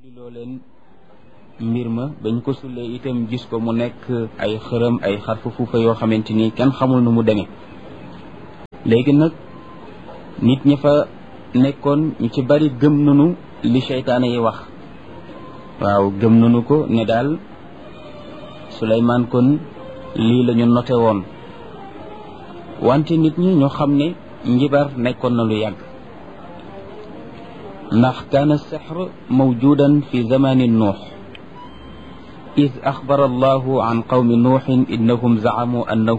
loo leen mbir ma bañ ko sullee itam gis ko mu nekk ay xërëm ay xarfu fuufa yoo xamante ni kenn xamul nu mu demee léegi nag nit ñi fa nekkoon ñu ci bari gëm nanu li seytaane yi wax waaw gëm nanu ko ne daal Suleymaan kon lii la ñu noté woon wante nit ñi ñoo xam ne njibar nekkoon na lu yàgg ndax kaana sixr mawjudan fi zamani nuux id axbara allahu an qawmi nuuxin innahum zacamu annahu